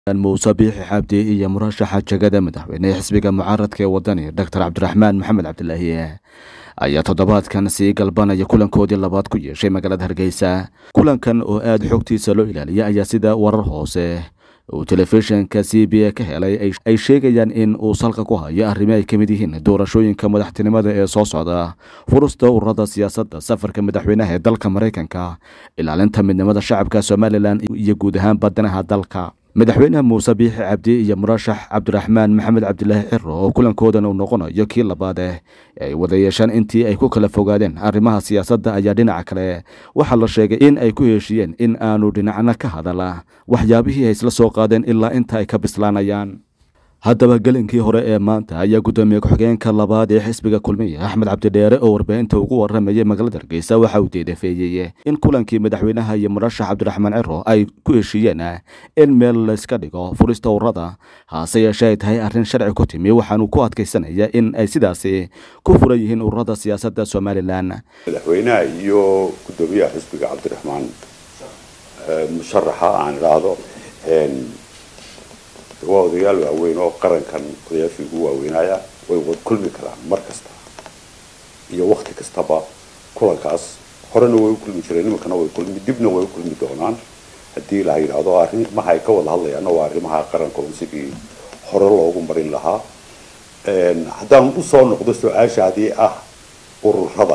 muuse biixi xabdi iyo murashaxa jegada madaxweyne xisbiga mucaaradka ee wadani doctor cabdiraxmaan maxamed cabdilaahi ayaa toddobaadkan sii galbanaya kulankoodii labaad ku yeeshay magaalada hargeysa kulankan oo aada xogtiisa loo ilaaliya ayaa sida warar hoose uu telefishinka c b a ka helay ay sheegayaan in uu salka ku hayo arrimo ay ka mid yihiin doorashooyinka madaxtinimada ee soo socda furusta ururada siyaasadda safarka madaxweynaha ee dalka maraykanka ilaalinta midnimada shacabka somalilan iyo guud ahaan badanaha dalka madaxweyne muuse biixi cabdi iyo murashax cabdiraxmaan maxamed cabdilaahi ciro oo kulankoodan uu noqonayo kii labaad eh ay wada yeeshaan intii ay ku kala fogaadeen arrimaha siyaasadda ayaa dhinaca kale waxaa la sheegay in ay ku heshiiyeen in aanu dhinacna ka hadala waxyaabihii ay isla soo qaadeen ilaa inta ay ka bislaanayaan haddaba gelinkii hore ee maanta ayaa guddoomiye ku-xigeenka labaad ee xisbiga kulmiya axmed cabdidheere oo warbaahinta ugu waramayay magaalada hargeysa waxa uu deedafeeyey in kulankii madaxweynaha iyo murashax cabdiraxmaan ciro ay ku heshiiyeen in meel layska dhigo furista ururada hase yeeshee ay tahay arrin sharci ku timi waxaanu ku adkaysanaya in ay sidaasi ku furan yihiin ururada siyaasadda somalilan madaxweynaha iyo guddoomiyaha xisbiga cabdiraxmaan musharaxa aan idhaahdo waa odayaal waaweyn oo qarankan odayaashii ugu waaweynaya way wad kulmi karaan mar kasta iyo wakti kastaba kulankaas horena way u kulmi jireen nimankana way kulmi dibna way u kulmi doonaan haddii la yidhaahdo arrimaha ay ka wada hadlayaanna waa arrimaha qaranka un sidii hore loogu marin lahaa haddaan usoo noqdo su-aashaadii ah ururada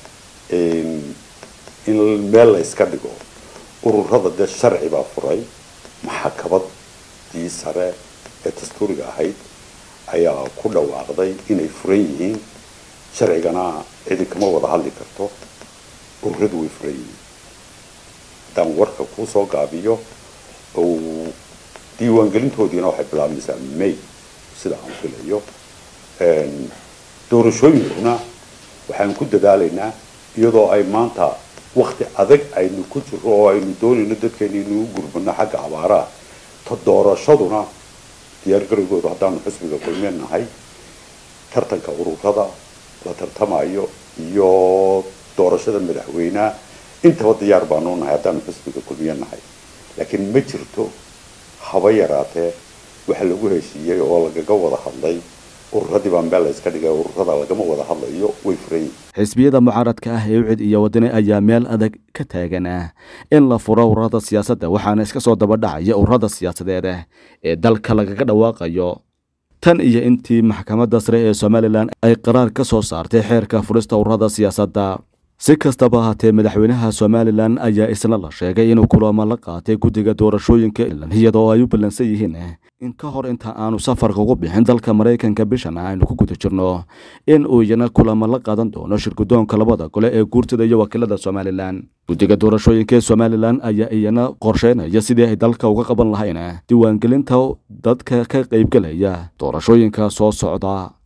in meel la iska dhigo ururada dee sharci baa furay maxakabad dii sare ee dastuuriga ahayd ayaa ku dhawaaqday inay furan yihiin sharcigana cidi kama wada hadli karto ururadu way furan yihiin haddaan warka kuusoo gaabiyo oo diiwaangelintoodiina waxay bilaabmaysaa may sida aan filayo doorashooyinkuna waxaan ku dadaalaynaa iyadoo ay maanta wakti adag aynu ku jiro oo aynu doonayno dadkeena inuu gurmano xagga abaaraha ta doorashaduna diyaar garowgooda haddaanu xisbiga kulmeen nahay tartanka ururada la tartamayo iyo doorashada madaxweyneha intaba diyaar baanu nahay haddaanu xisbiga kulmiye nahay laakiin ma jirto haba yaraatee waxa lagu heshiiyey oo lagaga wada hadlay ururadii baa meel la iska dhigay ururada lagama wada hadlayo way furan yihin xisbiyada mucaaradka ah ee ucid iyo wadani ayaa meel adag ka taagan ah in la furo ururada siyaasadda waxaana iska soo daba dhacaya ururada siyaasadeed ee dalka lagaga dhawaaqayo tan iyo intii maxkamadda sare ee somalilan ay qaraar ka soo saartay xeerka furista ururada siyaasadda si kastaba ahaatee madaxweynaha somalilan ayaa isna la sheegay inuu kulamo la qaatay guddiga doorashooyinka iyadoo ay u ballansan yihiin in ka hor inta aanu safarka ugu bixin dalka maraykanka bishan aynu ku guda jirno in uu iyana kulamo la qaadan doono shirgudoonka labada gole ee guurtada iyo wakiilada somalilan guddiga doorashooyinka ee somalilan ayaa iyana qorsheynaya sidii ay dalka uga qaban lahayn diiwaangelinta dadka ka qaybgelaya doorashooyinka soo socda